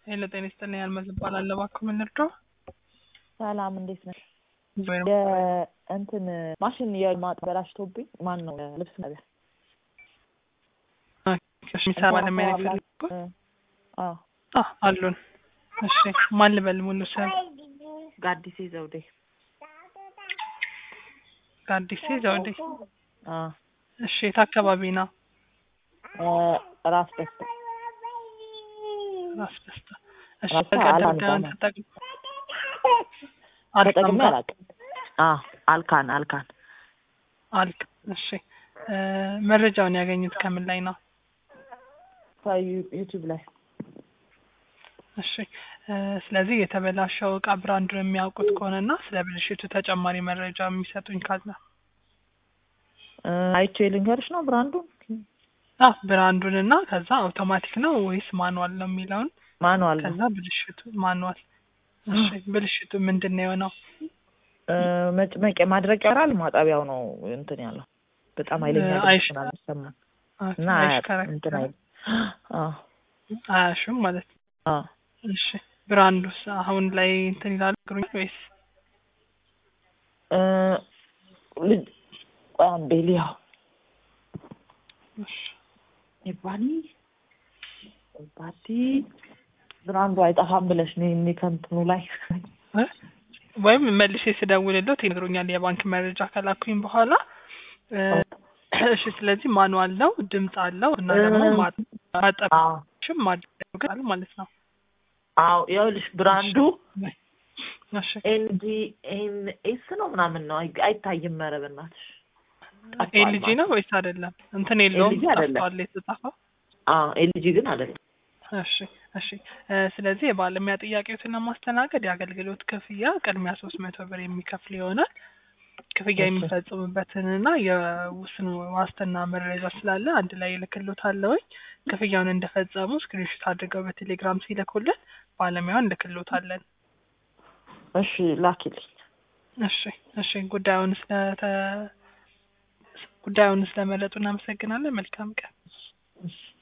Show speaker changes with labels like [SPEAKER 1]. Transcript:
[SPEAKER 1] ሄሎ ጤና ይስጥልኝ አልመዝ እባላለሁ። እባክዎ ምን ልርዳው?
[SPEAKER 2] ሰላም እንዴት ነሽ?
[SPEAKER 1] ወይም
[SPEAKER 2] የእንትን ማሽን የማበላሽቶብኝ ማን ነው ልብስ ነቢያ
[SPEAKER 1] የሚሰራ ባለሙያ ነው የፈለጉት?
[SPEAKER 2] አዎ
[SPEAKER 1] አ አሉን። እሺ ማን ልበል ሙሉ ስም?
[SPEAKER 2] ጋዲሴ ዘውዴ
[SPEAKER 1] ጋዲሴ ዘውዴ።
[SPEAKER 2] አዎ
[SPEAKER 1] እሺ የት አካባቢ ነው?
[SPEAKER 2] ራስ ደስታ
[SPEAKER 1] ራስ ደስታ። እሺ
[SPEAKER 2] ራስ
[SPEAKER 1] በቃ
[SPEAKER 2] አላንታ
[SPEAKER 1] ድርጋዩን
[SPEAKER 2] ነው።
[SPEAKER 1] ተጠቅም
[SPEAKER 2] ተጠቅሜ
[SPEAKER 1] አልካም
[SPEAKER 2] አላውቅም። አዎ አልካን አልካን
[SPEAKER 1] አልክ። እሺ እ መረጃውን ያገኙት ከምን ላይ ነው?
[SPEAKER 2] ከዩቲዩብ ላይ
[SPEAKER 1] እሺ እ ስለዚህ የተበላሸው እቃ ብራንዱን የሚያውቁት ከሆነና ስለ ብልሽቱ ተጨማሪ መረጃ የሚሰጡኝ ካለ
[SPEAKER 2] እ አይቼ ልንገርሽ ነው ብራንዱን
[SPEAKER 1] አ ብራንዱን እና ከዛ አውቶማቲክ ነው ወይስ ማኑዋል ነው የሚለውን
[SPEAKER 2] ማኑዋል ነው
[SPEAKER 1] ከዛ ብልሽቱ ማኑዋል። እሺ ብልሽቱ ምንድን ነው የሆነው?
[SPEAKER 2] እ መጭመቂያ ማድረቂያ ያራል ማጠቢያው ነው እንትን ያለው በጣም ኃይለኛ
[SPEAKER 1] እ
[SPEAKER 2] ድምፅ
[SPEAKER 1] አይሽ-
[SPEAKER 2] ምናምን ይሰማል
[SPEAKER 1] አ-
[SPEAKER 2] እና አያት-
[SPEAKER 1] አይሽከረከርም?
[SPEAKER 2] እንትን አይል አዎ
[SPEAKER 1] አያሹም ማለት ነው።
[SPEAKER 2] አዎ
[SPEAKER 1] እሺ ብራንዱስ አሁን ላይ እንትን ይላሉ ግሩኝ ወይስ
[SPEAKER 2] እ ልጅ ቆይ አንዴ ልያው
[SPEAKER 1] እሺ
[SPEAKER 2] ይባኒ ባቲ ብራንዱ አይጠፋም ብለሽ ነው እኔ ከእንትኑ ላይ
[SPEAKER 1] እ? ወይም መልሼ ስደውልለት ይነግሩኛል የባንክ መረጃ ከላኩኝ በኋላ እ፣ እሺ ስለዚህ ማኑዋል ነው ድምፅ አለው እና ደግሞ
[SPEAKER 2] እ፣
[SPEAKER 1] ማ- ማጠብ
[SPEAKER 2] አዎ
[SPEAKER 1] ሽም ማድረግ ማለት ነው።
[SPEAKER 2] አዎ ይኸውልሽ ብራንዱ
[SPEAKER 1] እሺ
[SPEAKER 2] ኤንጂ ኤን ኤስ ነው ምናምን ነው አይ- አይታይም። ኧረ በእናትሽ ጠፍቷል
[SPEAKER 1] ኤልጂ ነው ወይስ አይደለም? እንትን የለውም
[SPEAKER 2] ኤልጂ አይደለም።
[SPEAKER 1] ጠፍቷል የተጻፈው።
[SPEAKER 2] አዎ ኤልጂ ግን አይደለም።
[SPEAKER 1] እሺ እሺ እ፣ ስለዚህ የባለሙያ ጥያቄዎችን ለማስተናገድ የአገልግሎት ክፍያ ቅድሚያ ሶስት መቶ ብር የሚከፍል ይሆናል። ክፍያ
[SPEAKER 2] እሺ።
[SPEAKER 1] የሚፈጽሙበትንና የውስን ዋስትና መረጃ ስላለ አንድ ላይ እልክሎታለሁኝ። ክፍያውን እንደፈጸሙ ስክሪንሾት አድርገው በቴሌግራም ሲልኩልን ባለሙያውን እንልክሎታለን።
[SPEAKER 2] እሺ ላኪልኝ።
[SPEAKER 1] እሺ እሺ ጉዳዩን ስለተ ጉዳዩን ስለመረጡ እናመሰግናለን። መልካም ቀን።
[SPEAKER 2] እሺ